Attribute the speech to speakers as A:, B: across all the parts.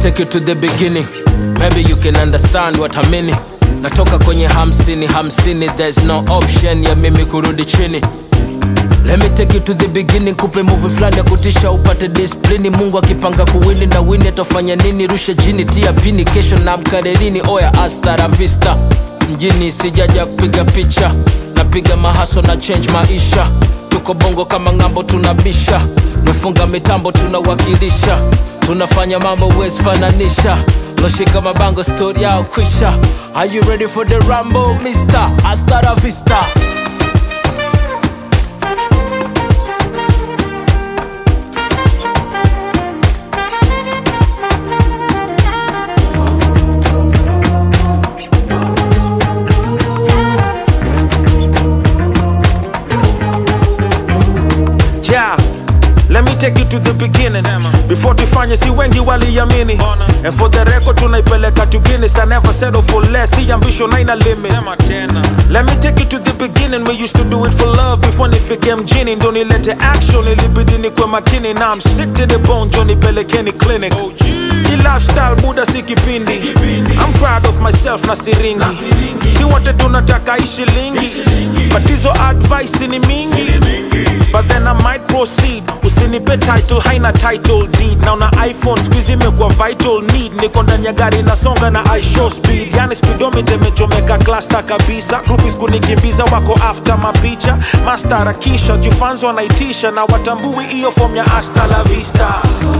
A: take you to the beginning maybe you can understand what I mean natoka kwenye hamsini hamsini there's no option ya mimi kurudi chini Let me take you to the beginning, kupe movie fulani ya kutisha upate disiplini. Mungu akipanga kuwini na wini atafanya nini? Rushe jini, tia pini, kesho na mkarerini. Oya, hasta la vista. Mjini sijaja kupiga picha, napiga mahaso na change maisha. Tuko bongo kama ng'ambo, tunabisha mefunga mitambo, tunawakilisha, tunafanya mambo huwezi fananisha. Loshika mabango, story yao kwisha. Are you ready for the rumble, mister? Hasta la vista.
B: Yeah. Let me take you to the beginning before tufanye si wengi waliamini and for the record tunaipeleka to Guinness I never settle for less see ambition haina limit Let me take you to the beginning we used to do it for love before nifike mjini ndo nilete action ilibidi nikwe makini now I'm sick to the bone jo nipelekeni clinic Hii lifestyle buda si kipindi I'm proud of myself na siringi si wote tunataka ishi lingi but hizo advice ni mingi but then I might proceed usinipe title haina title deed na una iphone squeeze imekuwa vital need niko ndani ya gari nasonga na i show speed yani speedometer imechomeka cluster kabisa groupies kunikimbiza wako after mapicha mastarakisha jufanzo wanaitisha na watambui hiyo form ya hasta la vista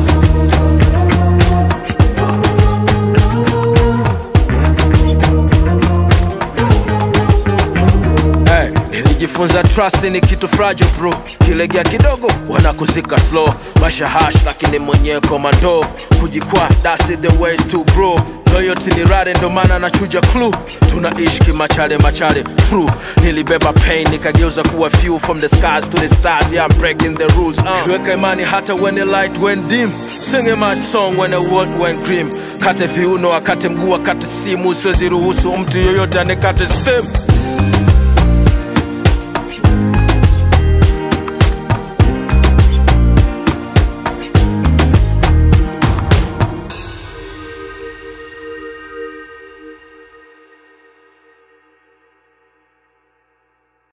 A: Hey, nilijifunza trust ni kitu fragile bro kilegea kidogo wanakuzika slow masha hash lakini mwenyewe komando kujikwaa that's it the ways to bro loyalty ni rare ndo maana nachuja clue tunaishi kimachale machale true nilibeba pain nikageuza kuwa few from the skies to the stars yeah I'm breaking the rules uh. niliweka imani hata when the light went dim singing my song when the world went grim kate viuno akate mguu akate simu siwezi ruhusu mtu yoyote anikate stem